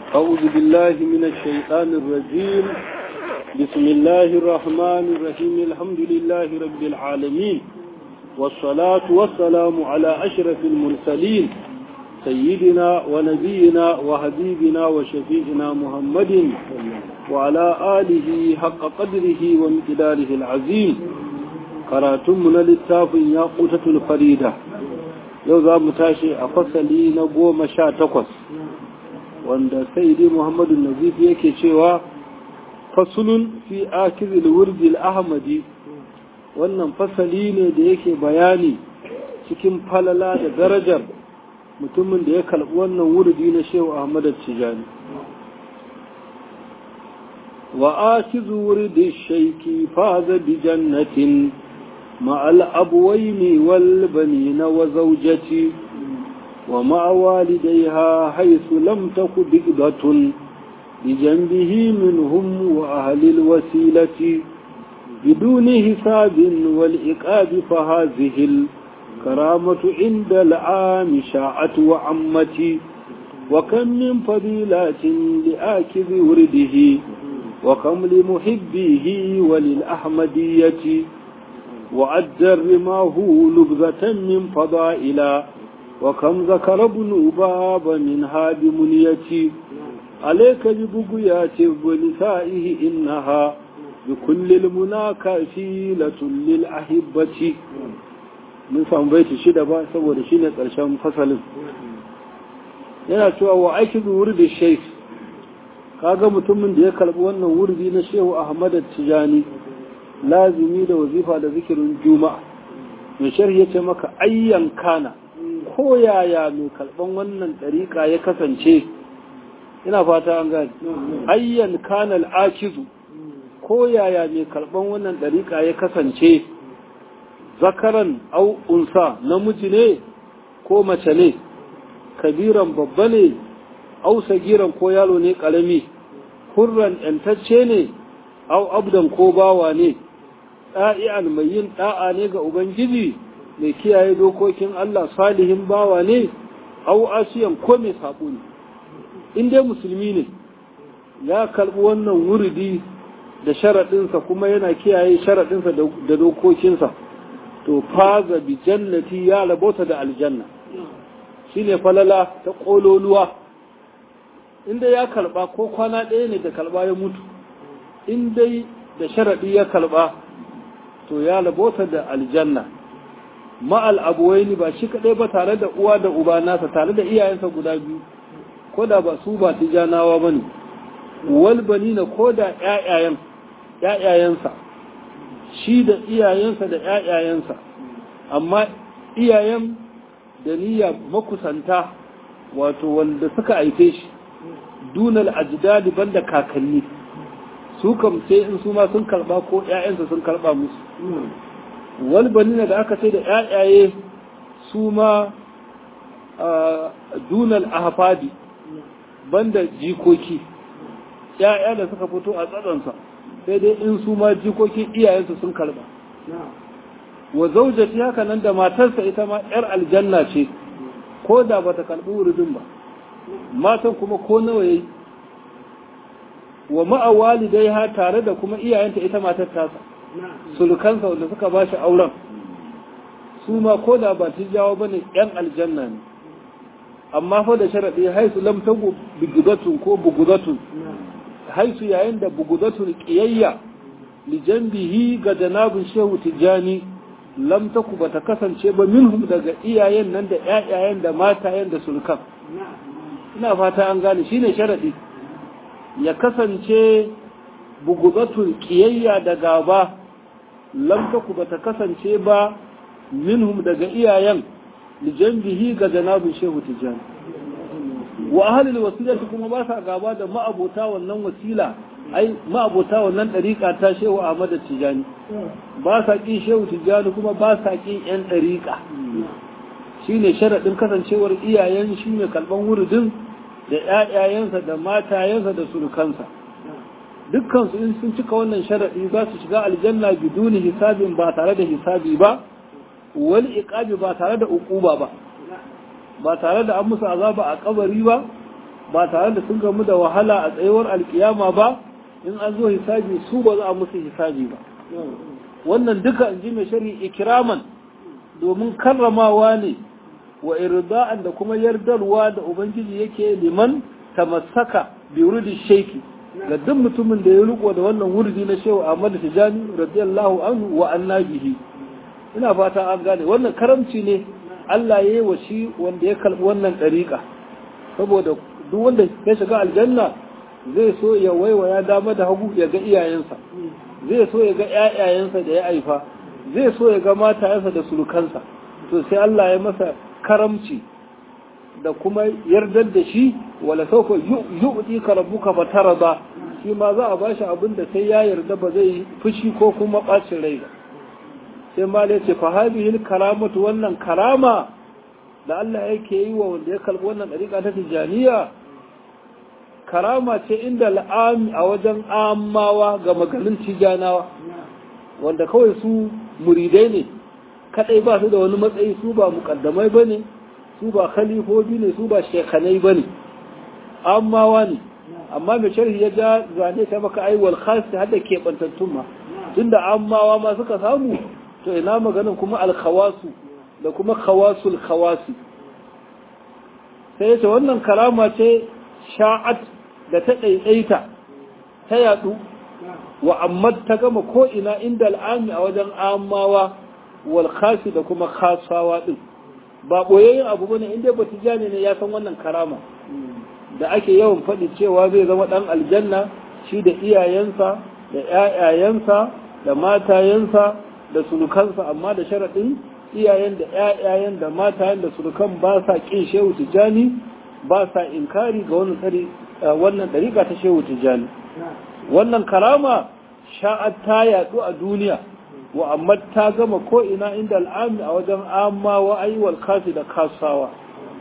أعوذ بالله من الشيطان الرجيم بسم الله الرحمن الرحيم الحمد لله رب العالمين والصلاة والسلام على أشرف المرسلين سيدنا ونبينا وحبيبنا وشفيعنا محمد وعلى آله حق قدره ومقداره العظيم قراتمنا للتاف ياقوتة الفريدة يوضا متاشي أفصلي نبو مشا تقص wanda saidi muhammadu nazif yake cewa fasulun fi akizil wurdil ahmadi wannan fasali ne da yake bayani cikin falala da darajar mutumin da ya kalbi wannan wurdi na shehu ahmad tijani wa akizu wurdi shaiki faza bi jannatin ma'al abwaini wal banina wa zawjati ومع والديها حيث لم تك بقدة بجنبه منهم وأهل الوسيلة بدون حساب والإقاب فهذه الكرامة عند العام شاعت وعمتي وكم من فضيلات لآكذ ورده وكم لمحبيه وللأحمدية وأجر ما هو لبذة من فضائلا وكم ذكر ابن باب منها بمنيتي عليك ببقيات ونسائه إنها بكل المنى كفيلة للأحبة من سام بيت شدة با saboda shine ƙarshen fasalin yana cewa wa aiki wurdi sheikh kaga mutumin da ya karbi wannan wurdi na shehu Ahmad Tijani lazimi da wazifa da zikirin juma'a mai sharhi yace maka ayyan kana ko yaya mai kalban wannan ɗariƙa ya kasance ina fata an gani ayyan kanal akizu ko yaya mai kalban wannan ɗariƙa ya kasance zakaran au unsa namiji ne ko mace ne kabiran babba ne au sagiran ko yalo ne ƙarami hurran ‘yantacce ne au abdan ko bawa ne ɗa'i'an mai yin ɗa'a ne ga ubangiji mai kiyaye dokokin Allah salihin bawa ne au asiyan ko mai sabo ne in dai musulmi ne ya karbi wannan wuridi da sharaɗinsa kuma yana kiyaye sharaɗinsa da dokokinsa to faza bi jannati ya rabota da aljanna shine falala ta ƙololuwa in dai ya karba ko kwana ɗaya ne da karba ya mutu in dai da sharaɗi ya karba to ya rabota da aljanna ma'al abuwaini ba shi kaɗai ba tare da uwa da uba nasa tare da iyayensa guda biyu ko da ba su ba tijanawa ba ne wal banina ko da ƴaƴayensa shi da iyayensa da ƴaƴayensa amma iyayen da niyya makusanta wato wanda suka haife shi dunal ajdadi banda kakanni su kam sai in su ma sun karba ko ƴaƴansa sun karba musu walbanina da aka ce da ‘ya'yaye su ma dunal ahafadi banda jikoki ‘ya'ya da suka fito a tsadansa sai dai in su ma jikokin iyayensu sun karba wa zaujati haka nan da matarsa ita ma ‘yar aljanna ce ko da ba ta karɓi wuridin ba matan kuma ko nawa yayi wa ma'awali dai ha tare da kuma iyayenta ita matar tasa sulukansa wanda suka ba shi auren su ma ko da ba jawo ba ne ‘yan aljanna ne amma fa da sharaɗi haisu lamtagu bugudatun ko bugudatun haisu yayin da bugudatun ƙiyayya lijambihi ga janabin shehu tijjani lamtaku ba ta kasance ba minhum daga iyayen nan da ‘ya'yayen da matayen da sulukan ina fata an gane shine sharaɗi ya kasance bugudatun ƙiyayya da gaba lamtaku ba ta kasance ba minhum daga iyayen lijambihi ga janabin shehu tijjani wa ahalil wasilati kuma ba sa gaba da ma'abota wannan wasila ai ma'abota wannan ɗariƙa ta shehu ahmad tijjani ba sa ƙin shehu tijjani kuma ba sa ƙin yan ɗariƙa shine sharaɗin kasancewar iyayen shi ne kalban wuridin da ƴaƴayensa da matayensa da surukansa dukkansu in sun cika wannan sharaɗi za su shiga aljanna biduni hisabin ba tare da hisabi ba wal iqabi ba tare da uquba ba ba tare da an musu azaba a kabari ba ba tare da sun gamu da wahala a tsayuwar alkiyama ba in an zo hisabi su ba za a musu hisabi ba wannan duka in ji mai shari ikiraman domin karramawa ne wa irda'an da kuma yardarwa da ubangiji yake liman tamassaka bi wurdi shaiki ga duk mutumin da ya riko da wannan wurdi na shehu Ahmad Tijani radiyallahu anhu wa annabihi ina fata an gane wannan karamci ne Allah ya yi wa shi wanda ya kalbi wannan dariƙa saboda duk wanda ya shiga aljanna zai so ya waiwaya dama da hagu ya ga iyayensa zai so ya ga ƴaƴayensa da ya haifa zai so ya ga matayensa da surukansa to sai Allah ya masa karamci da kuma yardar da shi wala sauka yu'ti ka rabbuka fatarada shi ma za a bashi abin da sai ya yarda ba zai fushi ko kuma bacin rai ba sai ma ya ce fa hadhihi karamatu wannan karama da Allah yake yi wa wanda ya kalbi wannan dariƙa ta tijaniya karama ce inda al'ami a wajen amawa ga maganin tijanawa wanda kawai su muridai ne kadai ba su da wani matsayi su ba mukaddamai bane su ba khalifobi ne su ba shekanai bane amawa ne amma mai sharhi ya ja zane ta maka aiwal khas har da keɓantattun ma tunda amawa ma suka samu to ina maganin kuma alkhawasu da kuma khawasul khawasi sai yace wannan karama ce sha'at da ta ɗaiɗaita ta yaɗu wa amma ta gama ko ina inda al'ami a wajen amawa wal khasi da kuma khasawa din ba boyayyen abu bane inda ba tijani ne ya san wannan karama da ake yawan faɗi cewa zai zama ɗan aljanna shi da iyayensa da ƴaƴayensa da matayensa da surukansa amma da sharaɗin iyayen da ƴaƴayen da matayen da surukan ba sa ƙin shehu tijani ba sa inkari ga wannan tsari wannan dariƙa ta shehu tijani wannan karama sha'at ta yaɗu a duniya wa amma ta gama ko ina inda al'ami a wajen amma wa ayyuwal kasi da kasawa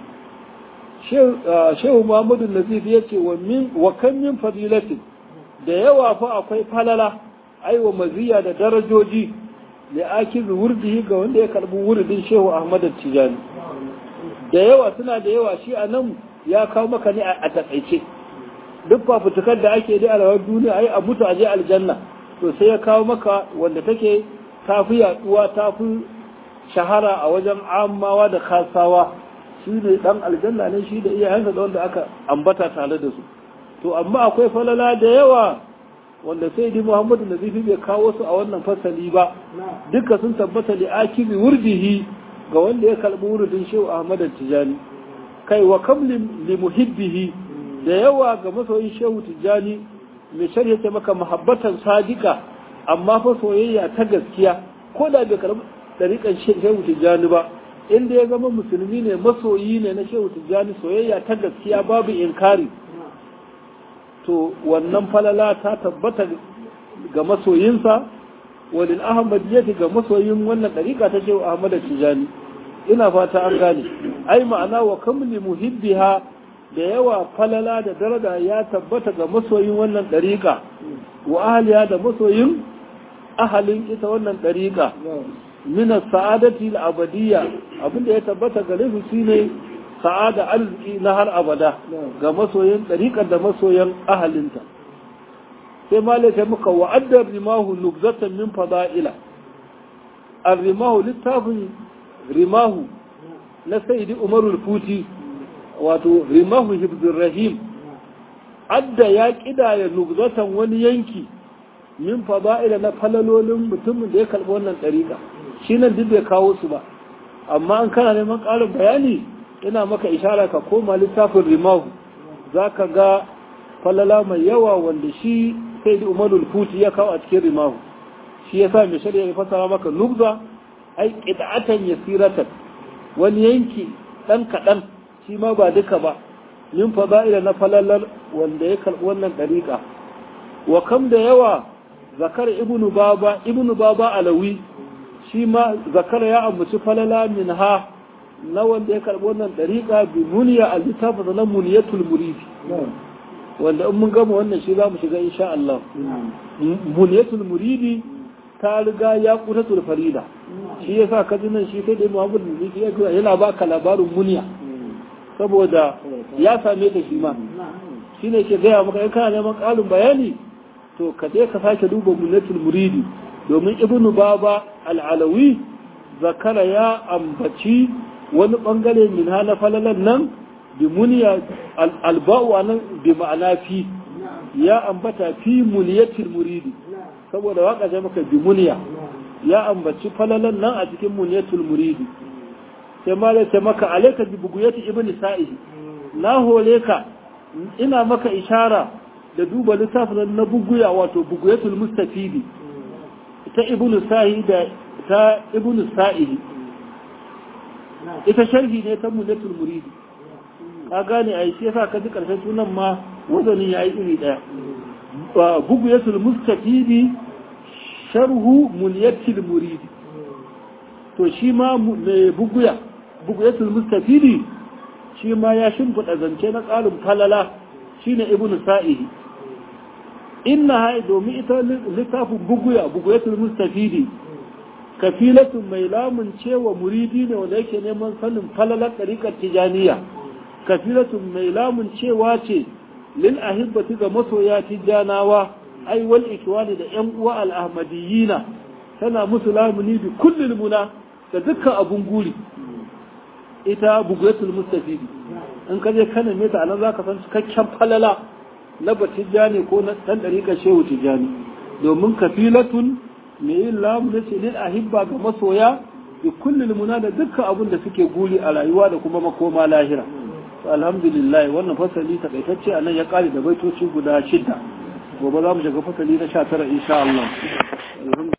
shehu muhammadu nazif ya ce wa kan min fadilatin da yawa fa akwai falala aiwa maziya da darajoji da ake wurdihi ga wanda ya karbi wurdin shehu ahmad tijani da yawa suna da yawa shi a nan ya kawo maka ne a takaice duk fafutukar da ake da alawar duniya ai a mutu a je aljanna to sai ya kawo maka wanda take tafi yaduwa tafi shahara a wajen amawa da kasawa shi ne dan aljanna ne shi da iyayensa da wanda aka ambata tare da su to amma akwai falala da yawa wanda sai di Muhammadu Nazifi bai kawo su a wannan fasali ba duka sun tabbata li akibi wurdihi ga wanda ya kalbi wurdin Shehu Ahmad Tijani kai wa kam li muhibbihi da yawa ga masoyin Shehu Tijani mai shari'a ce maka muhabbatan sadika amma fa soyayya ta gaskiya ko da bai karbi dariƙan Shehu Tijani ba inda ya zama musulmi ne masoyi ne na Shehu Tijani soyayya ta gaskiya babu inkari to wannan falala ta tabbata ga masoyinsa walil ahmadiyyati ga masoyin wannan dariƙa ta shehu ahmad tijani ina fata an gane ai ma'ana wa kamli muhibbiha da yawa falala da daraja ya tabbata ga masoyin wannan dariƙa wa ahliya da masoyin ahalin ita wannan dariƙa min as-sa'adati al-abadiyya abinda ya tabbata gare su shine sa'ada arziki na har abada ga masoyan ɗariƙar da masoyan ahalinta sai malaka muka wa'addar rimahu nubzatan min fada'ila ar-rimahu littafin rimahu na sayyidi umarul futi wato rimahu hibzur rahim adda ya kidaya nubzatan wani yanki min fada'ila na falalolin mutumin da ya kalbi wannan ɗariƙa shi nan duk bai kawo su ba amma an kana neman ƙarin bayani ina maka ishara ka koma littafin rimahu za ka ga falala mai yawa wanda shi sai da umarul futi ya kawo a cikin rimahu shi ya sa mai shari'a ya fasara maka nubza ai ƙida'atan ya siratan wani yanki ɗan kaɗan shi ma ba duka ba min fada'ila na falalar wanda ya karɓi wannan ɗariƙa wa kam da yawa zakar ibnu baba ibnu baba alawi shi ma zakar ya ambaci falala min ha na wanda ya karɓi wannan ɗariƙa bi muniya a littafin na muniyatul muridi wanda in mun gama wannan shi za mu shiga insha Allah muniyatul muridi ta riga ya kutatul farida shi ya sa kaji nan shi sai dai Muhammad Nazifi ya yana baka labarin muniya saboda ya same ta shi ma shi ne ke gaya maka in kana neman ƙarin bayani to ka je ka sake duba munatul muridi domin ibnu baba al'alawi zakara ya ambaci wani bangare min hana falalan nan bi muniya alba'u nan bi ma'ana fi ya ambata fi muniyatul muridi saboda waka ce maka bi muniya ya ambaci falalan nan a cikin muniyatul muridi sai ma da ce maka alaika bi buguyati ibnu sa'id na hore ka ina maka ishara da duba littafin na buguya wato buguyatul mustafidi ta ibnu sa'id da ta ibnu sa'id ita sharhi ne ta muniyatul muridi ka gane ai shi yasa ka ji karshen sunan ma wazanin yayi iri daya buguyatul mustafidi sharhu muniyatul muridi to shi ma mai buguya buguyatul mustafidi shi ma ya shimfiɗa zance na tsarin falala shine ibnu sa'ihi inna hai domin ita littafin buguya buguyatul mustafidi kafilatun mai lamun cewa muridi ne wanda yake neman sanin falalar ɗariƙar tijaniya kafilatun mai lamun cewa ce lil ahibbati ga masoya tijanawa ai wal ikwani da yan uwa al ahmadiyina tana musu lamuni bi kullil muna da dukkan abun guri ita bugatul mustafidi in ka je kana me ta anan zaka san cikakken falala na batijani ko na dan dariƙa shehu tijani domin kafilatun me yin lamu na ce lil ahibba ga masoya bi kullil muna da dukkan abun da suke guri a rayuwa da kuma makoma lahira alhamdulillah wannan fasali takaitacce a nan ya kare da baitoci guda shida gobe za mu shiga fasali na sha tara insha Allah